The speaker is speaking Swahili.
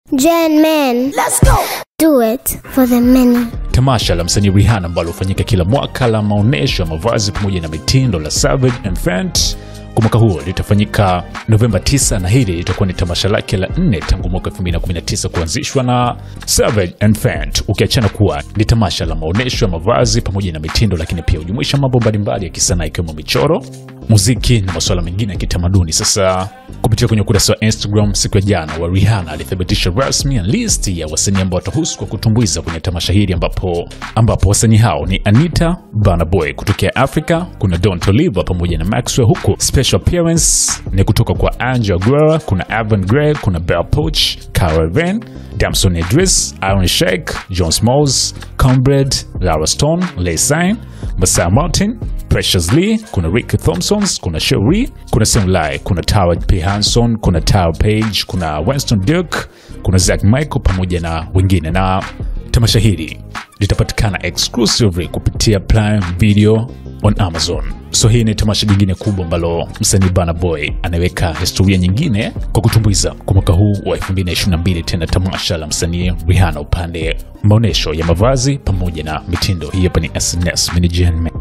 Gen men. Let's go. Do it for the many. Tamasha la msanii Rihanna ambalo hufanyika kila mwaka la maonyesho ya mavazi pamoja na mitindo la Savage and Fenty kwa mwaka huo litafanyika Novemba 9 na hili litakuwa ni tamasha lake la nne tangu mwaka 2019 kuanzishwa na Savage and Fenty, ukiachana kuwa ni tamasha la maonyesho ya mavazi pamoja na mitindo, lakini pia hujumuisha mambo mbalimbali ya kisanaa ikiwemo michoro, muziki na masuala mengine ya kitamaduni. Sasa kupitia kwenye ukurasa wa Instagram siku ya jana wa Rihanna alithibitisha rasmi list ya wasanii ambao watahusu kwa kutumbuiza kwenye tamasha hili ambapo ambapo wasanii hao ni Anita, Burna Boy kutokea Africa, kuna Don Toliver pamoja na Maxwell, huku special appearance ni kutoka kwa Angel Guerra, kuna Evan Gray, kuna Bell Poach, Cara Van, Damson Idris, Iron Sheik, John Smalls, Combred, Lara Stone, Lay Sign, Masai Martin, Precious Lee, kuna Rick Thompsons, kuna Sherry, kuna Semlai, kuna Tara P Hanson, kuna Tara Page, kuna Winston Duke, kuna Zack Michael pamoja na wengine. Na tamasha hili litapatikana exclusively kupitia Prime Video on Amazon. So hii ni tamasha jingine kubwa ambalo msanii Burna Boy anaweka historia nyingine kwa kutumbuiza kwa mwaka huu wa 2022, tena tamasha la msanii Rihanna upande maonyesho ya mavazi pamoja na mitindo. Hii hapa ni SNS Mini Gen